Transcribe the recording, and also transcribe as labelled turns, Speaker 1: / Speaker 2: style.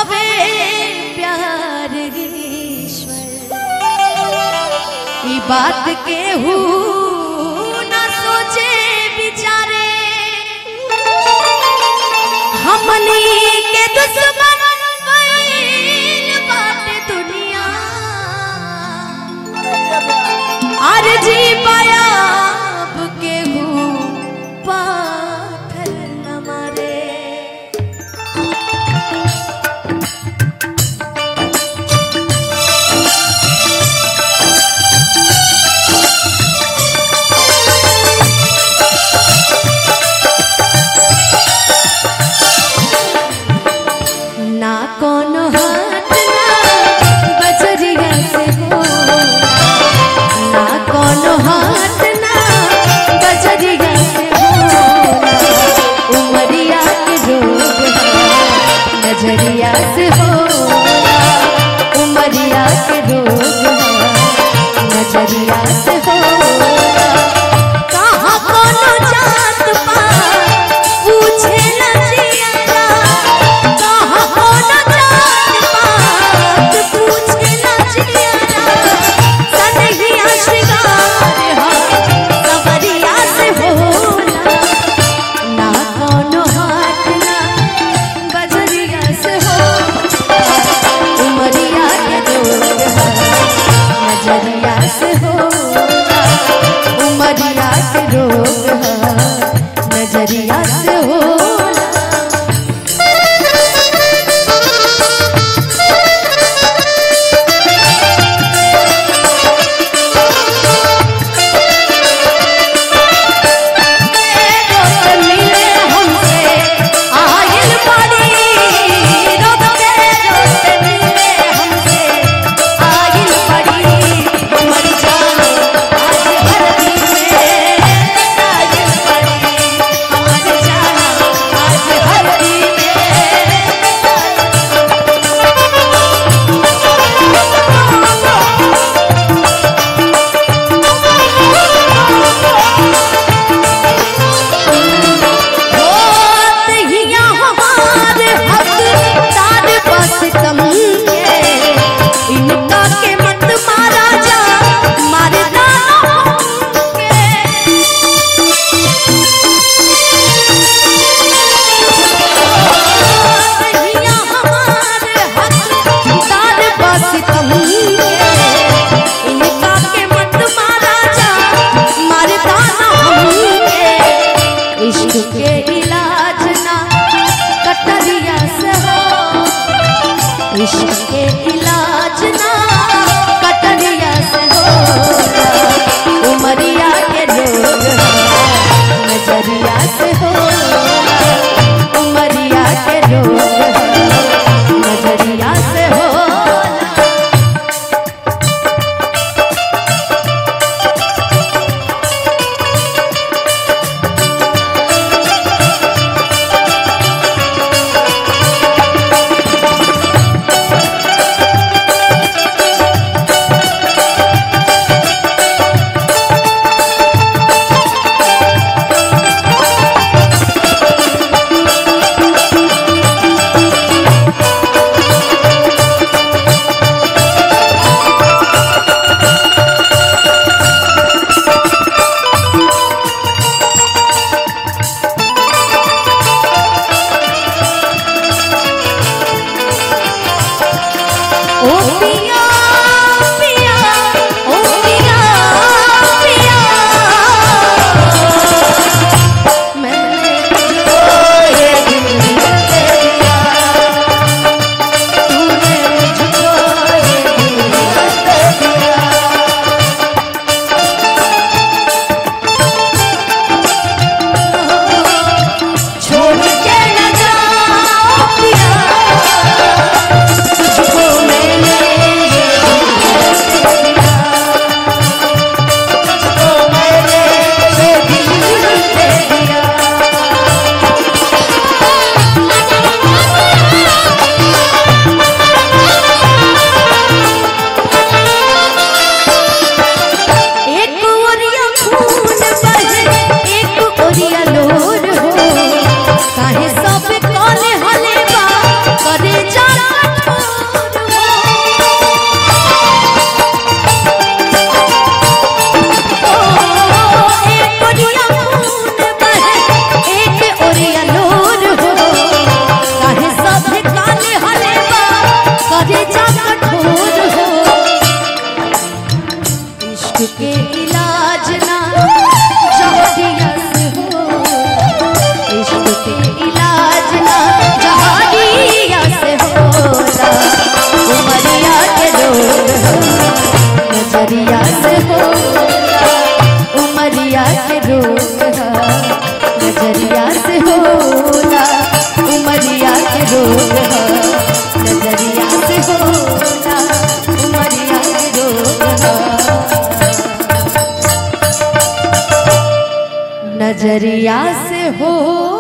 Speaker 1: हवे प्यार ईश्वर ई बात के हु न सोचे बिचारे हमनी के दुश्मन बन बाटे दुनिया अरे जी पायाब के हु पाथर न मारे ना कोनो हाथ ना बजरिया से हो ना कोनो हाथ ना बजरिया से हो उमरिया के रोग है, नजरिया से हो उमरिया के रोग है, नजरिया से हो कहाँ कोनो जात पात पूछे न जियारा कहाँ कोनो जात पात पूछे न जियारा सनहिया श्रृंगार हा सवरिया से होला ना कोनो हाथ ना बजरिया से हो उमरिया के रोग है नजरिया से हो उमरिया के रोग है नजरिया से हो मिले हमसे आयल पड़ी रोक के रोक मिले हमसे आयल पड़ी हमर जान आज धरती में आयल पड़ी हमर जान आज धरती होत हिया हमार हकदार बस कम के इनका के मत मारा जा मारना हमके हिया हमार हकदार बस कम के इनका के मत मारा जा मारना हमके इश्क के इलाज ना कटरिया से हो इश्क के इलाज ना कटरिया से हो उमरिया के रोग है, नजरिया से हो उमरिया के रोग है, नजरिया से हो रोग है नजरिया से होला उमरिया के रोग है नजरिया से हो